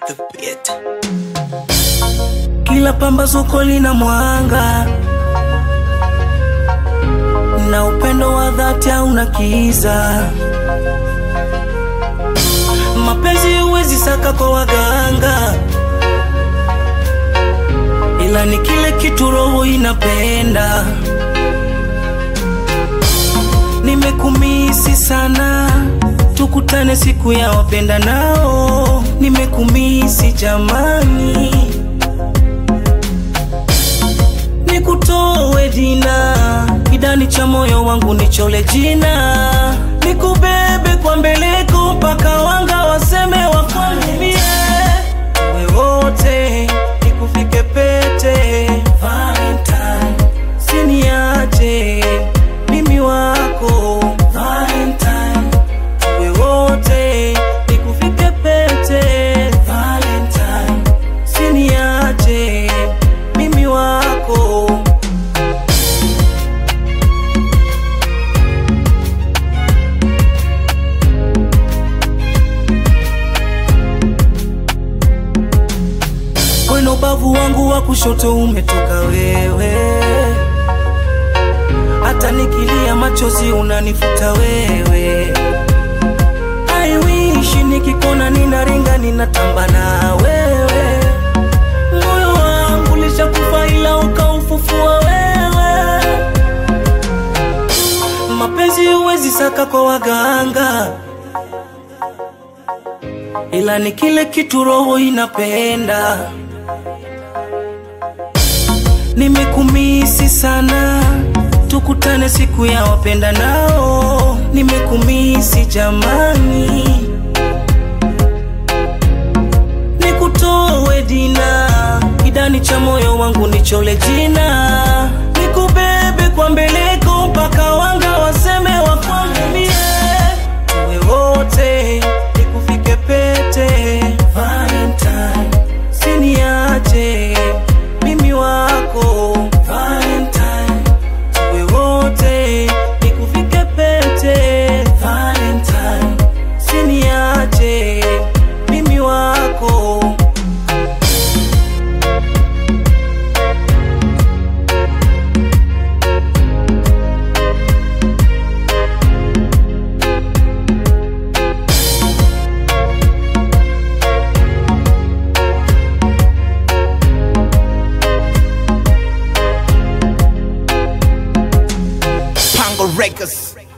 the beat. Kila pambazuko lina mwanga na upendo wa dhati hauna kiza. Mapenzi huwezi saka kwa waganga, ila ni kile kitu roho inapenda. Nimekumisi sana, tukutane siku ya wapenda nao. Nimekumisi jamani, nikutoe jina kidani cha moyo wangu nichole jina, nikubebe kwa mbeleko mpaka wanga waseme wakwambie we wote, nikufike pete Valentine, siniache mimi wako Valentine, we wote, nikufike pete Valentine, siniache mimi wako Kwenye ubavu wangu wa kushoto umetoka wewe, hata nikilia machozi unanifuta wewe. I wish nikikona ninaringa ninatamba na wewe, moyo wangu lishakufa ila ukaufufua wewe. Mapenzi huwezi saka kwa waganga ila ni kile kitu roho inapenda. Nimekumisi sana, tukutane siku ya wapenda nao. Nimekumisi jamani, nikutoe dina kidani cha moyo wangu nichole jina, nikubebe kwa mbeleko mpaka wanga waseme wakwambie tuwe wote, nikufike pete Valentine, siniache mimi wako Valentine, tuwe wote, nikufike pete Valentine, siniache mimi wako Pango Records.